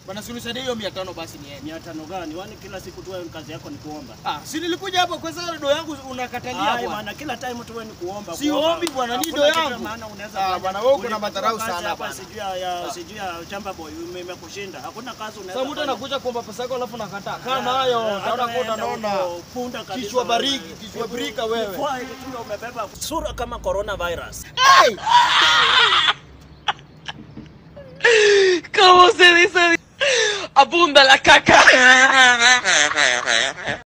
Bwana si unisaidie hiyo 500 basi niende. Mia tano gani? Wani kila siku tu wewe kazi yako ni kuomba. Ah, si nilikuja hapo kwa sababu do yangu unakatalia Ai bwana. bwana, kila time tu wewe ni kuomba. Si kuomba. ombi bwana, ni Hakuna do kitu yangu. ya maana unaweza Ah, fanya. bwana, wewe uko na Ulikuwa madharau kazi sana hapa bwana. Sijui ya- ya sijui ya chamba boy ime- imekushinda. Hakuna kazi unaweza. Sasa mtu fanya. anakuja kuomba pesa yako alafu nakataa. Kaa nayo, Eh, utaona hata kwa wewe utaona. huko, punda kabisa Kichwa wewe. bariki, kichwa brika wewe. Kwa hiyo tu umebeba sura kama coronavirus. ¿Cómo se dice? Abunda la caca.